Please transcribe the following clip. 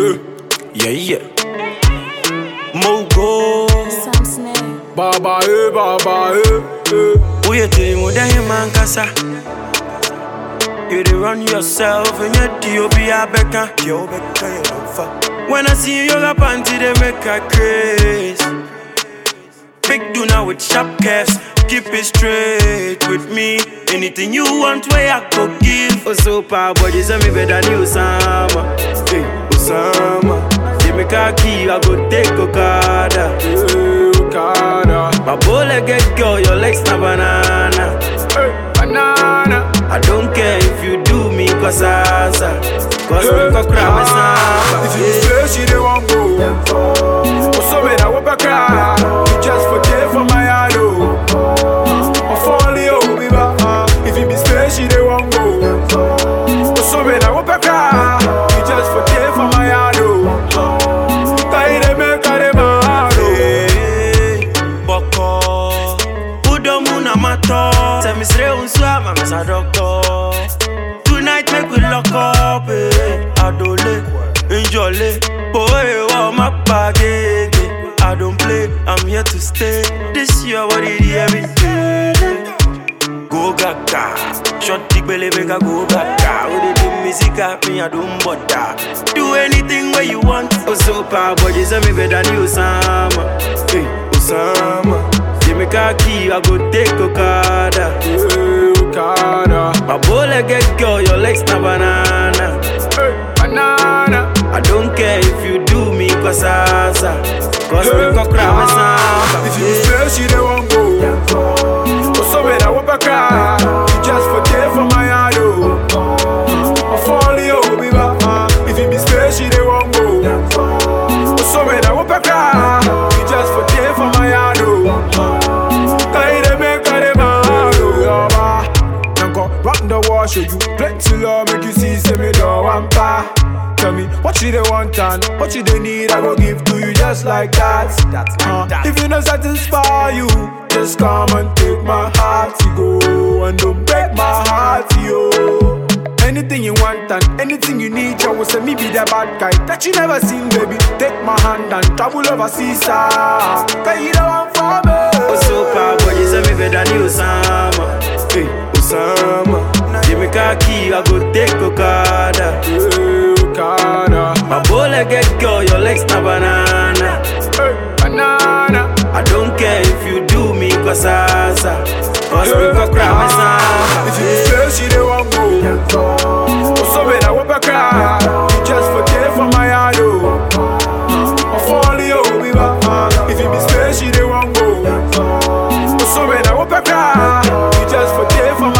Eh, yeah, yeah. Mogo. Sam Snare. Baba, eh, baba, eh, eh. Woyɛ tiri mu dɛ hema nkasa You dey run yourself and yet the obi abɛka Deɛ wobɛka yɛ ɔfa When I see you yoga panty they make a craze Big Duna with sharp curves Keep it straight with me Anything you want where I could give Oh so power body send me better than Osama Hey Osama Give me khaki I go take Okada Eh, Okada. My bullet get girl your legs na banana Eh, banana. I don't care if you do me cause asa Cause Eh, me go cry me ah, If you samba stay, she dey want go. Also, me that whoop a cry. You just forget for my heart, oh. I fall you, me back. If you be stay, she dey want go. Also, me that whoop a cry. You just forget for my heart, oh. Kai dey make her dey mad, oh. Hey, Boko Udo muna mato Se mi sre unsu ama mi sa doctor Tonight make we lock up eh. Adole, enjole Boy, wa ma bagege I don't play, I'm here to stay This year what it is every day Go gaga Shot the belly make I go gaga When they do music at me I don't bother Do anything where you want Oh so power but you say me better than you Osama Hey Osama Give me khaki I go take Okada Eh, Okada. My bullet get girl your legs na banana Eh, banana. I don't care if you do me cause asa Cause me go cry me samba If you stay, she dey want go. Also, me that whoop a cry. You just forget for my heart, oh. I fall you, me back. If you be stay, she dey want go. Also, me that whoop a cry. You just forget for my heart, oh. Kai dey make her dey mad, oh, yeah, ba. Nanko, rock the wall, show you plenty love, make you see, say me don't want pa. Tell me what you they want and what you they need, I go give to you just like that. Uh, If you not satisfy you, just come and take my heart, you go and don't break my heart, yo. Anything you want and anything you need, I will say me be the bad guy that you never seen, baby. Take my hand and travel overseas, ah. Cause you don't want for me. Oh so power but you say me better than you Osama Hey Osama Give me khaki I go take Okada Eh, Okada. My bullet get girl your legs na banana Eh, banana. I don't care if you do me cause asa Cause me go cry me samba If you stay, she dey want go. Also, me that whoop a cry. You just forget for my heart, oh. I fall you, me back. If you be stay, she dey want go. Also, me that whoop a cry. You just forget for